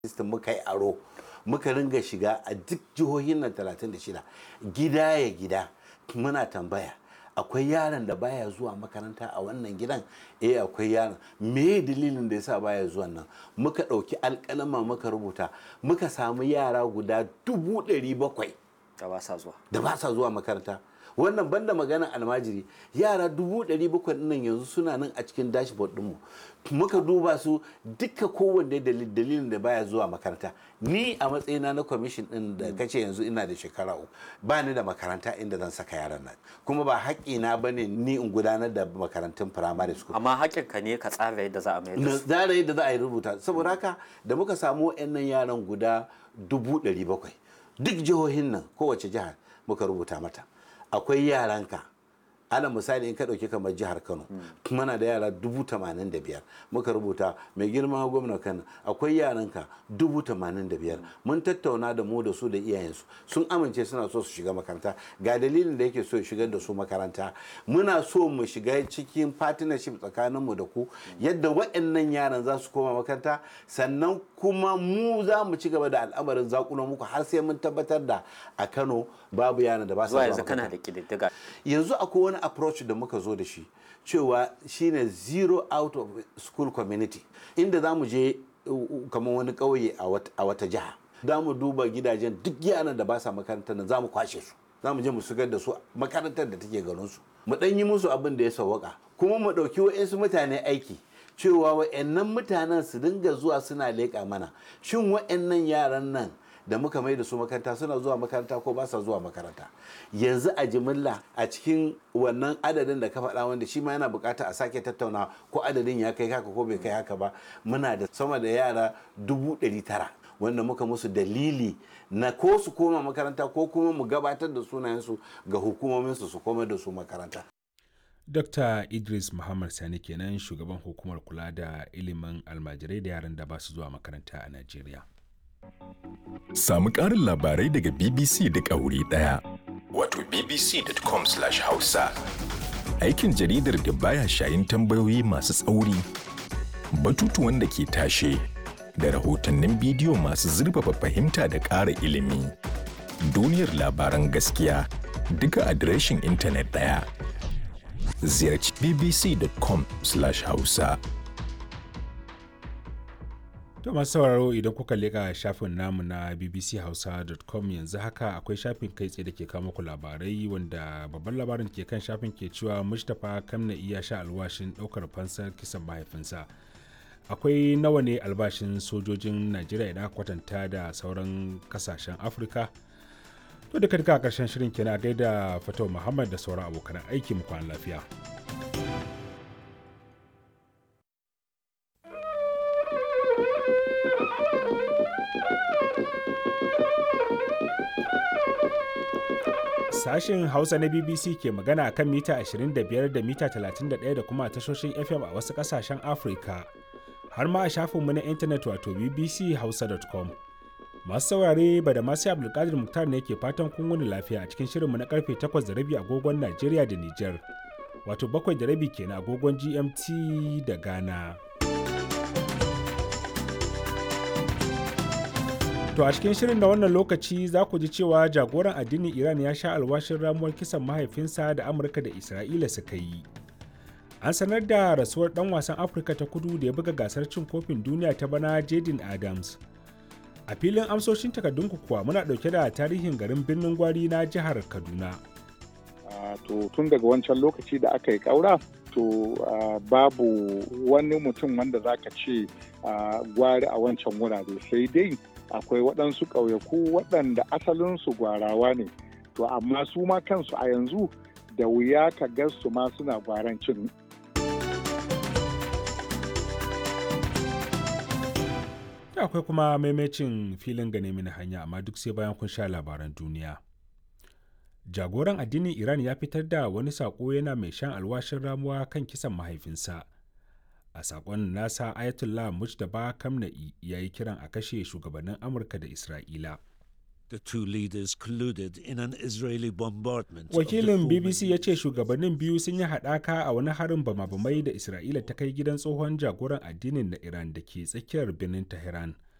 system muka yi aro muka ringa shiga a duk jihohin nan 36 gida ya gida muna tambaya akwai yaron da baya zuwa makaranta a wannan gidan eh akwai yaron me dalilin da yasa baya zuwa nan muka ɗauki alƙalama muka rubuta muka samu yara guda dubu ɗari bakwai da ba sa zuwa da ba sa zuwa makaranta wannan banda magana almajiri yara dubu ɗari bakwai nan yanzu suna nan a cikin dashboard ɗinmu muka duba su duka kowanne dalilin da baya zuwa makaranta ni a matsayina na kwamishin ɗin da kace yanzu ina da shekara uku ba ni da makaranta inda zan saka yaran nan kuma ba haƙƙina ba ne ni in gudanar da makarantun firamare school amma haƙƙinka ne ka tsara yadda za a mai da na su tsara yadda za a yi rubuta saboda haka da muka samu wa'annan yaran guda dubu ɗari bakwai duk jihohin nan kowace jihar muka rubuta mata akwai yaranka ala misali in ka ɗauki kamar jihar kano muna da yara dubu tamanin da biyar muka rubuta mai girma gwamna kano akwai yaranka dubu tamanin da biyar mun tattauna da mu da su da iyayensu sun amince suna so su shiga makaranta ga dalilin da yake so ya shigar da su makaranta muna so mu shiga cikin partnership tsakaninmu da ku yadda waɗannan yaran za su koma makaranta sannan kuma mu za mu ci gaba da al'amarin zakunan muku har sai mun tabbatar da a kano babu yaran da ba su zuwa zuwa yanzu kana makaranta. da ƙididdiga yanzu akwai wani approach da muka zo da shi cewa shine zero out of school community inda za mu je uh, uh, kamar wani ƙauye a wat- a wata jiha za mu duba gidajen duk yaran da ba sa makarantar nan za mu kwashe su za mu je mu shigar da su makarantar da take garin su mu ɗan yi musu abin da ya sawwaka kuma mu ɗauki wa'insu mutane aiki cewa wa'annan mutanen su dinga zuwa suna leƙa mana shin wa'annan yaran nan da muka mai da su makaranta suna zuwa makaranta ko ba sa zuwa makaranta yanzu a jimilla a cikin wannan adadin da ka faɗa wanda shi ma yana bukata a sake tattauna ko adadin ya kai haka ko bai kai haka ba muna da sama da yara dubu ɗari tara wanda muka musu dalili na ko su koma makaranta ko kuma mu gabatar da sunayensu ga hukumominsu su koma da su makaranta Dr. Idris Muhammad Sani kenan shugaban hukumar kula da ilimin almajirai da yaran da ba su zuwa makaranta a Najeriya. Samu ƙarin labarai daga BBC duk a wuri ɗaya. Wato bbc.com/hausa. Aikin jaridar da baya shayin tambayoyi masu tsauri, batutuwan da ke tashe, da rahotannin bidiyo masu zurfafa fahimta da ƙara ilimi. Duniyar labaran gaskiya duka adireshin intanet ɗaya. Ziyarci bbc.com/hausa. To masu sauraro idan kuka leƙa shafin namu na bbchausa.com yanzu haka akwai shafin kai tsaye da ke kawo muku labarai wanda babban labarin ke kan shafin ke cewa Mustapha Kamna iya sha alwashin ɗaukar fansar kisan mahaifinsa. Akwai nawa ne albashin sojojin Najeriya idan aka kwatanta da sauran kasashen Afirka? To duka duka a ƙarshen shirin kenan a gaida Fatau Muhammad da sauran abokan aiki mu kwana lafiya. Sashen Hausa na BBC ke magana akan mita 25 da mita 31 da kuma tashoshin FM a wasu kasashen Afirka. Har ma a shafinmu na intanet wato bbchausa.com. Masu saurare ba da masu Abdulkadir Muktar ne ke fatan kun wuni lafiya a cikin shirinmu na karfe 8 da rabi agogon Najeriya da Nijar. Wato bakwai da rabi kenan agogon GMT da Ghana. To a cikin shirin na wannan lokaci za ku ji cewa jagoran addinin Iran ya sha alwashin ramuwar kisan mahaifinsa da Amurka da Isra'ila suka yi. An sanar da rasuwar ɗan wasan Afirka ta kudu da ya buga gasar cin kofin duniya ta bana Jaden Adams. A filin amsoshin takardunku kuwa muna ɗauke da tarihin garin birnin gwari na jihar Kaduna. Ah, to tun daga wancan lokaci da aka yi ƙaura to ah, babu wani mutum wanda za ka ce ah, gwari a wancan wurare sai dai akwai waɗansu ƙauyaku waɗanda asalinsu gwarawa ne to amma su ma kansu a yanzu da wuya ka ga su ma suna gwaran cin Da akwai kuma maimacin filin gane mini hanya amma duk sai bayan kun sha labaran duniya. Jagoran addinin Iran ya fitar da wani saƙo yana mai shan alwashin ramuwa kan kisan mahaifinsa. A saƙon nasa Ayatollah Mujtaba Kamna'i ya yi kiran a kashe shugabannin Amurka da Isra'ila. The two leaders colluded in an Israeli bombardment. of the Wakilin former BBC ya ce shugabannin biyu sun yi haɗaka a wani harin bama-bamai da Isra'ila ta kai gidan tsohon jagoran addinin na Iran da ke tsakiyar birnin Tehran.